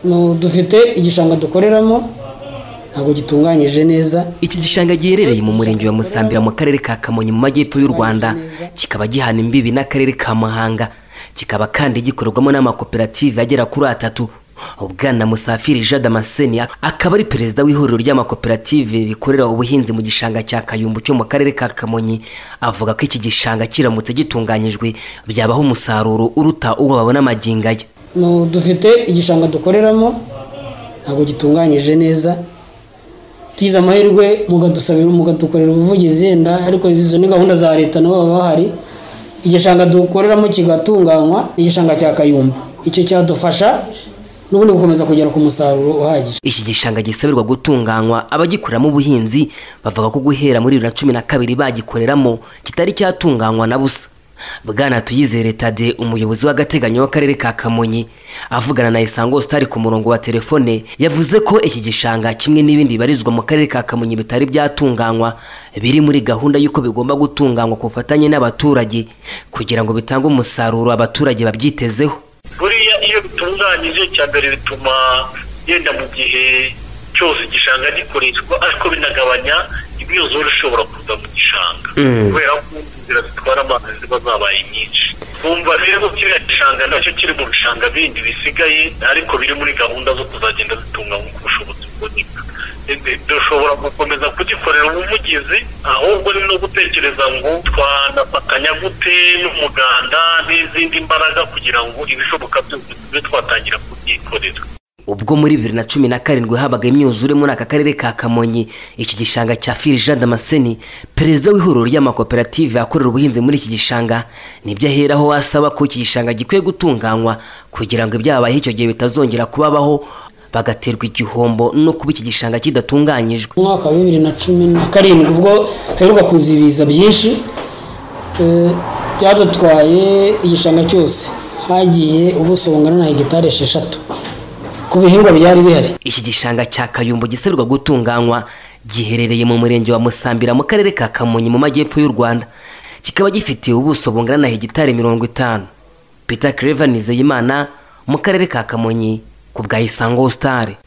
Nu- dufite igishanga dukoreramo ntabwo gitunganyije neza iki gishanga giherereye mu murenge wa musambira mu karere ka kamonyi mu majyepfo y'u rwanda kikaba gihana imbibi n'akarere ka mahanga kikaba kandi gikorerwamo n'amakoperative agera kuri atatu ubwana musafiri jean damascene akaba ari perezida w'ihuriro ry'amakoperative rikorera ubuhinzi mu gishanga cya kayumbu cyo mu karere ka kamonyi avuga ko iki gishanga kiramutse gitunganyijwe byabaho umusaruro uruta uwo babona amagingaya Nu- dufite igishanga dukoreramo ntabwo gitunganyije neza tugize amahirwe mukadusabira mukadukorera ubuvugizi yenda ariko izo ni gahunda za leta nabo baba bahari igishanga dukoreramo kigatunganywa ni igishanga cya kayumba icyo cyadufasha n'ubundi gukomeza kugera ku musaruro uhagije iki gishanga gisabirwa gutunganywa abagikoreramo ubuhinzi bavuga ko guhera muri bibiri na cumi na kabiri bagikoreramo kitari cyatunganywa na busa bwana tuyizere tade umuyobozi w'agateganyo w'akarere ka kamonyi avugana na isango sitari ku murongo wa telefone yavuze ko iki gishanga kimwe n'ibindi bibarizwa mu karere ka kamonyi bitari byatunganywa biri muri gahunda y'uko bigomba gutunganywa ku bufatanye n'abaturage kugira ngo bitange umusaruro abaturage babyitezeho buriya iyo bitunganyije cya mbere bituma yenda mu gihe cyose igishanga gikoreshwa ariko binagabanya imyuzure ishobora kuza mu gishanga Mm. kubera ko inzira zitwara amazi ziba zabaye nyinshi bumva rero kiriya gishanga nacyo kiri mu bishanga bindi bisigaye ariko biri muri gahunda zo kuzagenda zitunganywa ku bushobozi buboneka Ese dushobora gukomeza kugikorera ubuvugizi ahubwo ni no gutekereza ngo twanafatanya gute n'umuganda n'izindi mbaraga kugira ngo ibishoboka byose tube twatangira kubyikorera ubwo muri bibiri na cumi na karindwi habaga imyuzure muri aka karere ka kamonyi iki gishanga cya fili jean damascene perezida w'ihuriro ry'amakoperative akorera ubuhinzi muri iki gishanga nibyo aheraho asaba ko iki gishanga gikwiye gutunganywa kugira ngo ibyabayeho icyo gihe bitazongera kubabaho bagaterwa igihombo no kuba iki gishanga kidatunganyijwe mu mwaka wa bibiri na cumi na karindwi ubwo haheruka kuza ibiza byinshi eh, byadutwaye igishanga cyose hagiye ubuso bungana na hegitari esheshatu ku bihingwa byari bihari iki gishanga cya kayumbu gisabirwa gutunganywa giherereye mu murenge wa musambira mu karere ka kamonyi mu majyepfo y'u rwanda kikaba gifite ubuso bungana na hegitari mirongo itanu peter clever nizeyimana mu karere ka kamonyi ku bwa isango star